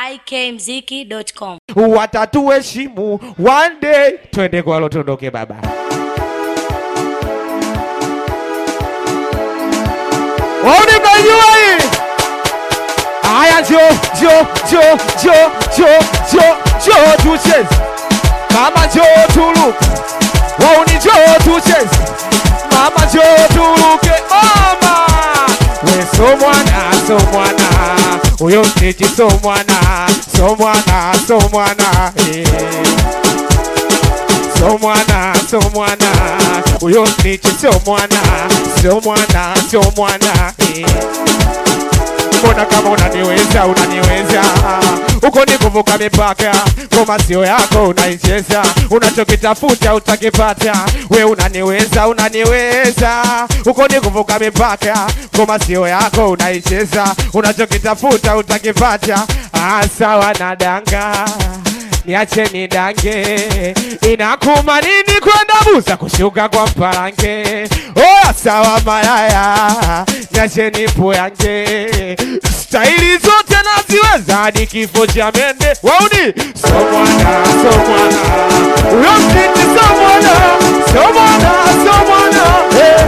ikmziki.com. watatuheshimu one day. Twende kwa lo, tuondoke baba. Wauni mnajua hii? Haya, njo njo njo njo njo njo njo tucheze mama, njo tuluke wauni, njo tucheze mama, njo tuluke mama, we so mwana so mwana uyo mtiti so mwana so mwana so mwana eh. so mwana so mwana uyo mtiti so mwana so mwana so mwana eh. Mbona kama unaniweza unaniweza, uko ni kuvuka mipaka, ngoma sio yako unaicheza, unachokitafuta utakipata. We unaniweza unaniweza, uko ni kuvuka mipaka, ngoma sio yako unaicheza, unachokitafuta utakipata. Ah, sawa na danga niache nidange, inakuma nini kwenda buza kushuka kwa mparange? Oh, sawa malaya, niache nipoyange, staili zote naziweza hadi kifo cha mende. Wauni so mwana so mwana, uyo mtiti so mwana so mwana so mwana hey.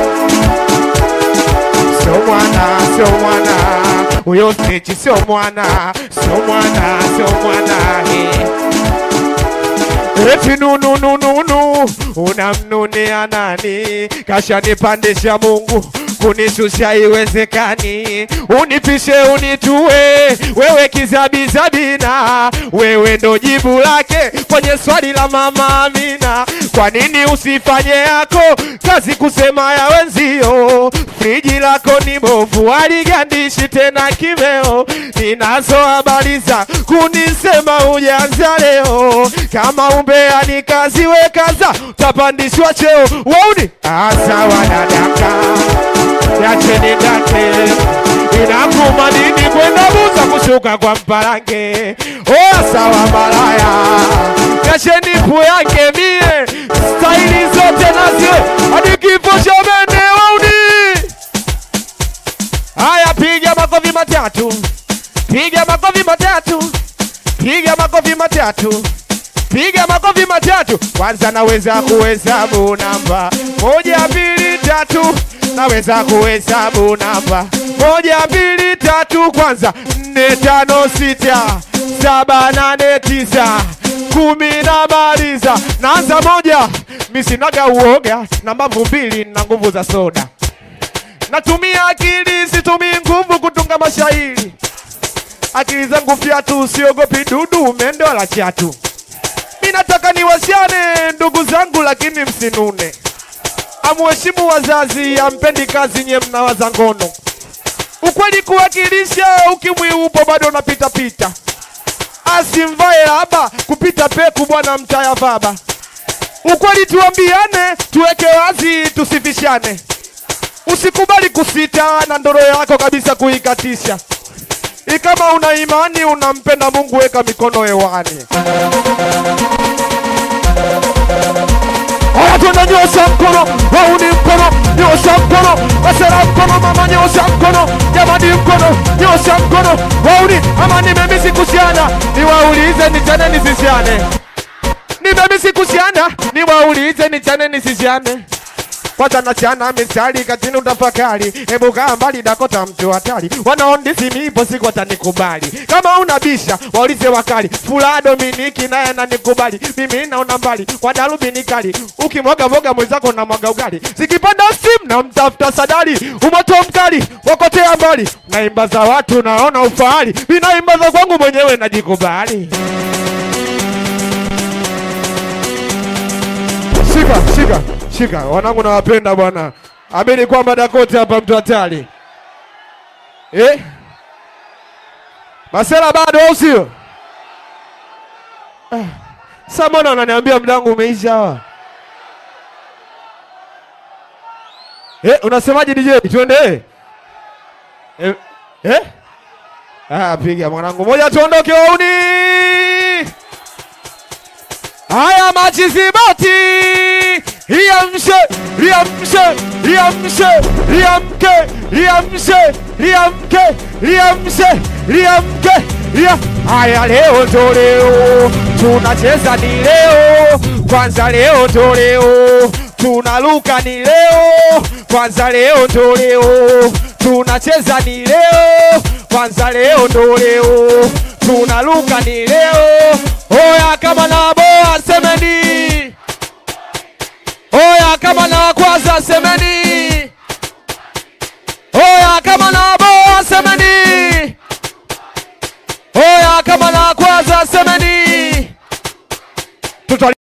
So mwana, so mwana, uyo mtiti so mwana, so mwana, so mwana, hey. Eti nunu nunu nu unamnunia nani? Kashanipandisha Mungu kunishusha iwezekani, unipishe unitue, wewe kizabizabina, wewe ndo jibu lake kwenye swali la mama Amina. Kwa nini usifanye yako kazi kusema ya wenzio? Friji lako ni bovu, aligandishi tena kimeo. Ninazo habari za kunisema ujanza leo, kama umbea ni kazi wekaza, utapandishwa cheo. Wauni asawa dadaka yacheni dake inakuma nini kwenda buza kushuka kwa mparange oya sawa malaya yacheni pu yake mie staili zote naziwe hadi kifo cha mende wauni haya piga makofi matatu piga makofi matatu piga makofi matatu piga makofi matatu kwanza naweza kuhesabu namba moja mbili tatu naweza kuhesabu namba moja mbili tatu kwanza nne tano sita saba nane tisa kumi na maliza naanza moja misinaga uoga na mbavu mbili na nguvu za soda natumia akili situmii nguvu kutunga mashairi akili zangu fyatu siogopi dudu mendo la chatu mi nataka niwasiane ndugu zangu lakini msinune amuheshimu wazazi ampendi kazi nye mnawaza ngono ukweli kuwakilisha ukimwi upo bado unapita pita asimvae laba kupita peku bwana mtaya vaba ukweli tuambiane tuweke wazi tusifishane usikubali kusita na ndoro yako kabisa kuikatisha ikama una imani unampenda mungu weka mikono hewani Haya tunanyosha mkono, wauni mkono, nyosha mkono, wasera mkono, mama nyosha mkono, jamani mkono, nyosha mkono, wauni ama nimemisi kusiana, niwaulize nichane nisisiane, nimemisi kusiana, niwaulize nichane nisisiane kwanza nachana mistari katini utafakari, hebu kaa mbali Dakota mtu hatari, wanaondisi mipo siku watanikubali. Kama unabisha waulize wakali, fula Dominiki naye ananikubali, mimi naona mbali kwa darubini kali, ukimwaga mwaga mwenzako na mwaga ugali, zikipanda simu na mtafuta sadari, umoto mkali wakotea mbali, naimba za watu naona ufahari, mimi naimba za kwangu mwenyewe najikubali. Shika, shika, shika. Wanangu nawapenda bwana. Amini kwamba Dakota hapa mtu hatari. Eh? Masela bado au sio? Ah. Sasa mbona unaniambia mdangu umeisha hawa? Eh, unasemaje DJ? Tuende. Eh? Eh? Ah, piga mwanangu. Moja tuondoke wauni. Haya machizibati riamshe riamshe riamshe riamke riamshe riamke riamshe riamke ria Haya, leo ndo leo tunacheza, ni leo kwanza, leo ndo leo tunaluka, ni leo kwanza, leo ndo leo tunacheza, ni leo kwanza, leo ndo leo tunaluka, ni leo. Oya, kama na boa semeni, oya, kama na kwanza semeni